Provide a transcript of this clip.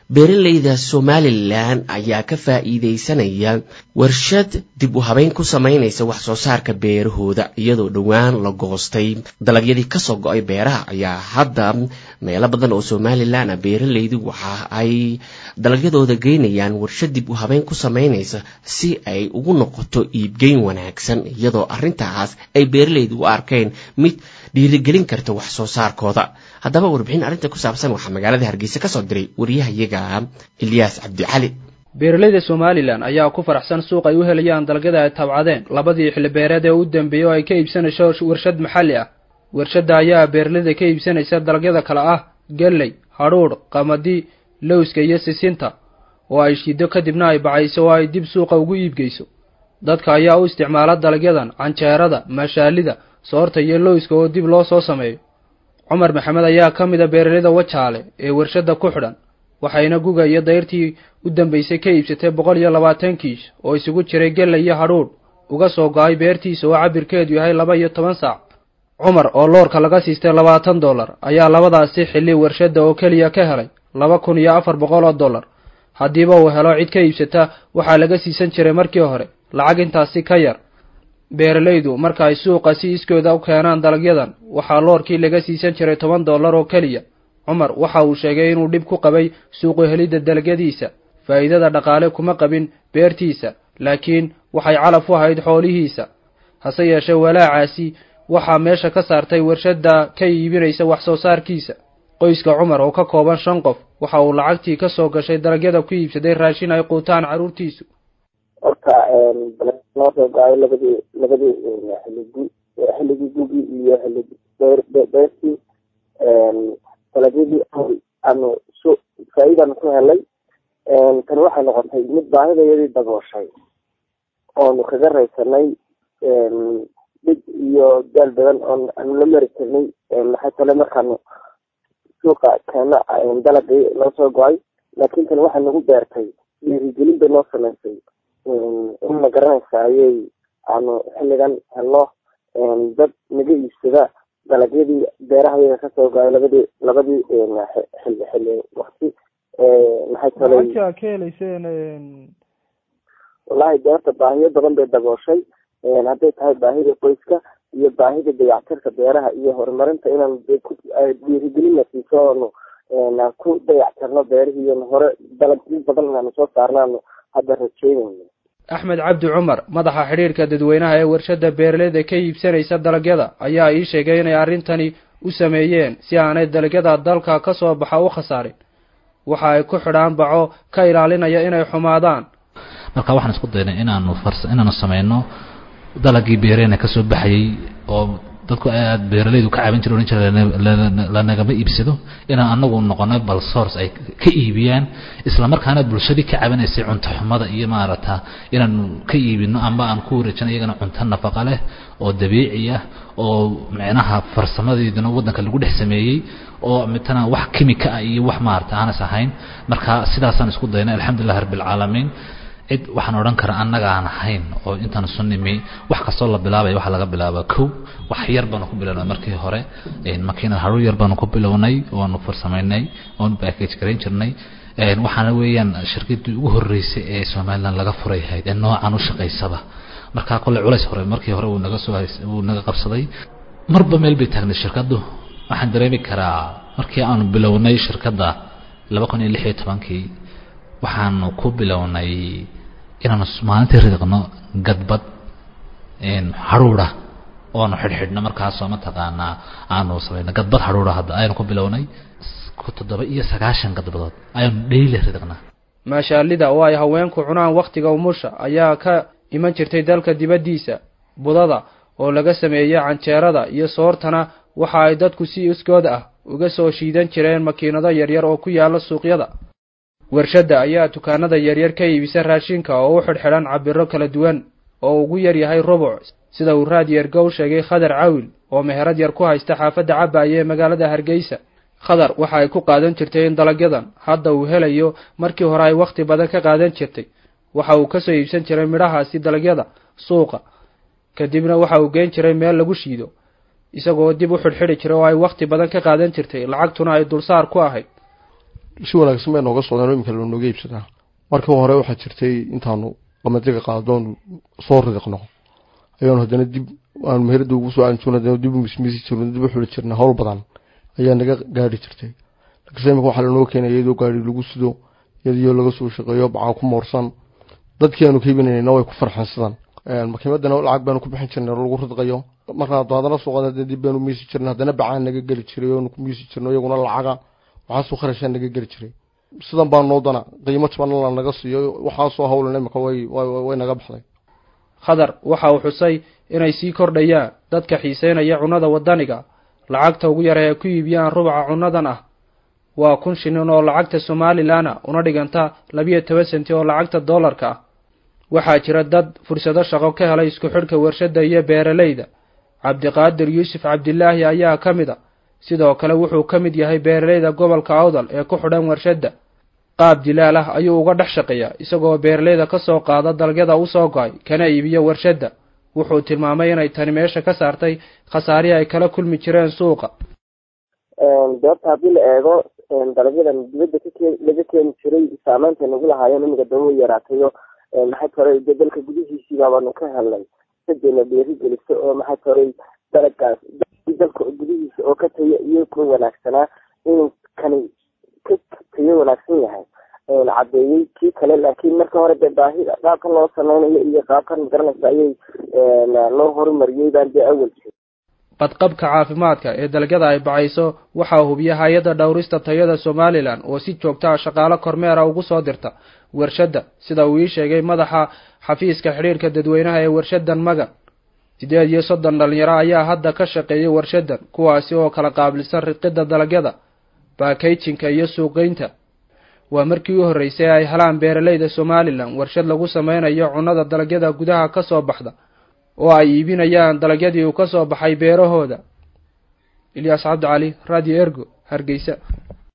beeralayda somalilan ayaa ka faa'iidaysanaya warshad dib u habeyn ku samaynaysa wax soo saarka beerahooda iyadoo dhowaan la goostay dalagyadii kasoo go-ay beeraha ayaa hadda meelo badan oo somalilan ah beeralaydu waxa ay dalagyadooda geynayaan warshad dib u habeyn ku samaynaysa si ay ugu noqoto iibgeyn wanaagsan iyadoo arrintaas ay beeralaydu u arkeen mid dhiirigelin karta wax soo saarkooda haddaba warbixin arrinta ku saabsan waxaa magaalada hargeysa kasoo diray waryahayaga ilyaas cabdicali beeralayda somalilan ayaa ku faraxsan suuq ay u helayaan dalagyada ay tabcadeen labadii xilli beereed ee u dambeeyey oo ay ka iibsanayso warshad maxalli ah warshadda ayaa beeralayda ka iibsanaysa dalagyada kale ah galley hadhuudh qamadi lowska iyo sisinta oo ay shido kadibna ay bacayso oo ay dib suuqa ugu iibgeyso dadka ayaa u isticmaala dalagyadan canjeerada maashaalida soorta iyo lowska oo dib loo soo sameeyo cumar maxamed ayaa ka mid a beeralayda wajaale ee warshadda ku xidhan waxayna guga iyo dayrtii u dambaysay ka iibsatay boqol iyo labaatan kiish oo isugu jiray gelley iyo hadhuudh uga soo go-ay beertiisa oo cabirkeedu yahay laba iyo toban saac cumar oo loorka laga siistay labaatan dollar ayaa labadaasi xilli warshadda oo keliya ka helay laba kun iyo afar boqol oo dollar haddiiba uu helo cid ka iibsata waxaa laga siisan jiray markii hore lacag intaasi ka yar beeralaydu marka ay suuqa si iskooda u keenaan dalagyadan waxaa loorkii laga siisan jiray toban dollar oo keliya cumar waxa uu sheegay inuu dhib ku qabay suuqu helidda dalagyadiisa faa'iidada dhaqaale kuma qabin beertiisa laakiin waxay calaf u ahayd xoolihiisa hase yeeshee walaacaasi waxaa meesha ka saartay warshadda ka iibinaysa wax soo saarkiisa qoyska cumar oo ka kooban shan qof waxa uu lacagtii ka soo gashay dalagyada ku iibsaday raashin ay quutaan carruurtiisu horta noo soo go-ay labadii labadii xiligi xilligii gugi iyo xilligi beertii dalagyadii aanu su faa-iidanu ku helay tani waxay noqotay mid baahidayadii dabooshay oonu kaga raysanay dhib iyo daal badan oon aanu la mari karnay maxay tale markaanu suuqa keena dalagii noo soo go-ay laakiin tani waxay nagu beertay dhiirigelin bay noo samaysay in ma garanaysa ayay aanu xilligan helno dad naga iibsada dalagyadii beerahayaga kasoo go-ay labadii labadii xilli xilli wakti maxay tale lacagta ka helayseen wallahi beerta baahiyo badan bay dabooshay hadday tahay baahida qoyska iyo baahida dayactirka beeraha iyo horumarinta inaan dhiirigelina siiso oonu ku dayactirno beerihii hore dalagyo badan inaanu soo saarnaanu hadda rajeynayno axmed cabdi cumar madaxa xidhiirka dadweynaha ee warshadda beeralayda ka iibsanaysa dalagyada ayaa ii sheegay inay arrintani u sameeyeen si aanay dalagyada dalka ka soo baxa u khasaarin waxa ay ku xidhaan baco ka ilaalinaya inay xumaadaan marka waxaan isku daynay inaanu fars inaanu sameyno dalagii beereena kasoo baxayay oo dadku aad beeralaydu ka caabin jira odhan jira lanagama iibsado inaan anagu noqono bal source ay ka iibiyaan isla markaana bulshadii ka cabinaysay cunto xumada iyo maarata inaanu ka iibino amba aan ku wareejino iyagana cunto nafaqa leh oo dabiici ah oo micnaha farsamadeeduna waddanka lagu dhex sameeyey oo mitana wax kimika ah iyo wax maarata aanas ahayn marka sidaasaan isku daynay alxamdulilah rabbilcaalamiin cid waxaan odhan kara annaga aan ahayn oo intaan isu nimi wax kastoo la bilaabaya waxaa laga bilaaba kow wax yar baanu ku bilownay markii hore makiinad haruur yar baanu ku bilownay oonu farsamaynay oonu package garayn jirnay waxaana weeyaan shirkadii ugu horeysay ee somaliland laga furay ahayd ee noocan u shaqaysaba markaa kole culays hore markii hore wuu naga soo wuu naga qabsaday marba meel bay taagnay shirkaddu waxaan dareemi karaa markii aanu bilownay shirkadda laba kun iyo lix iyo tobankii waxaanu ku bilownay inaanu maalintii ridiqno gadbad hadhuura oanu xidhxidhno markaasoo mataqaanaa aanu samayno gadbad hadhuura hadda ayaanu ku bilownay toddoba iyo sagaashan gadbadood ayaanu dheyli ridiqnaa maashaalida oo ay haweenku cunaan wakhtiga umusha ayaa ka iman jirtay dalka dibaddiisa budada oo laga sameeya canjeerada iyo soortana waxa ay dadku si iskood ah uga soo shiidan jireen makiinado yaryar oo ku yaala suuqyada warshadda ayaa dukaanada yaryar ka iibisa raashinka oo u xidhxidhan cabiro kala duwan oo ugu yar yahay rubuc sida uu raadiyerga u sheegay khadar cawil oo meherad yar ku haysta xaafadda cabaaye ee magaalada hargeysa khadar waxa ay ku qaadan jirtay in dalagyadan hadda uu helayo markii hore ay wakhti badan ka qaadan jirtay waxa uu kasoo iibsan jiray midhahaasi dalagyada suuqa kadibna waxa uu geen jiray meel lagu shiido isagoo dib u xidhxidhi jiray oo ay wakhti badan ka qaadan jirtay lacagtuna ay dulsaar ku ahayd si wanaagsan bay nooga socdaan oo iminka lanooga iibsadaa markii hore waxaa jirtay intaanu qamadiga qaadoon soo ridiqno ayaanu haddana dib aan meherada ugu soo aanjoon haddana dib u mismisi jirno dib u xuli jirna howl badan ayaa naga gaari jirtay laakiinse imika waxaa lanoo keenaya iyadoo gaari lagu sido iyadoo laga soo shaqeeyo bacaa ku moorsan dadkii aanu ka iibinayna way ku farxeen sidan makiimadana lacag baanu ku bixin jirnay oo lagu ridqayo markaa haddana suuqada dib baanu miisi jirnay haddana bacaan naga geli jiray oonu ku miisi jirno iyaguna lacaga waxaasoo kharashaa naga geli jiray sidan baa noo dana qiimo jabanna la naga siiyo waxaasoo hawlan imika way way naga baxday khadar waxa uu xusay inay sii kordhayaan dadka xiiseynaya cunnada waddaniga lacagta ugu yar ee ku iibiyaan rubaca cunnadan ah waa kun shilin oo lacagta somalilanna una dhiganta labiyo toban senti oo lacagta dollarka ah waxaa jira dad fursado shaqo ka helay isku xidhka warshadda iyo beeralayda cabdiqaadir yuusuf cabdilaahi ayaa ka mid a sidoo kale wuxuu ka mid yahay beeralayda gobolka awdal ee ku xidhan warshadda qaab dilaal ah ayuu uga dhex shaqeeyaa isagoo beeralayda ka soo qaada dalagyada u soo go-ay kana iibiyo warshadda wuxuu tilmaamay inay tani meesha ka saartay khasaarihii ay kala kulmi jireen suuqa deebta haddii la eego dalagyadan dibadda kake laga keeni jiray saameynta nagu lahaayeen imiga daba yaraatayo maxay toray de dalka gudihiisii baabaanu ka helnay sadeena dheeri geliso oo maxay toray dalagaas dalka gudihiisa oo ka tayo iyo ku wanaagsanaa inuu kani ka tayo wanaagsan yahay cadeeyey kii kale laakiin marka hore dee baahida qaabkan loo sameynayo iyo qaabkan magaranaysa ayay loo horumariyey baan dee awal jir badqabka caafimaadka ee dalagyada ay bacayso waxaa hubiya hay-adda dhowrista tayada somalilan oo si joogta ah shaqaalo kormeera ugu soo dirta warshadda sida uu ii sheegay madaxa xafiiska xidhiirka dadweynaha ee warshadan magan siddeed iyo soddon dhalinyaro ayaa hadda ka shaqeeyay warshadan kuwaasi oo kala qaabilsan riqidda dalagyada baakayjinka iyo suuqgeynta waa markii u horreysay ay helaan beeralayda somalilan warshad lagu sameynayo cunnada dalagyada gudaha ka soo baxda oo ay iibinayaan dalagyadii uu ka soo baxay beerahooda ilyaas cabdi cali radio ergo hargeysa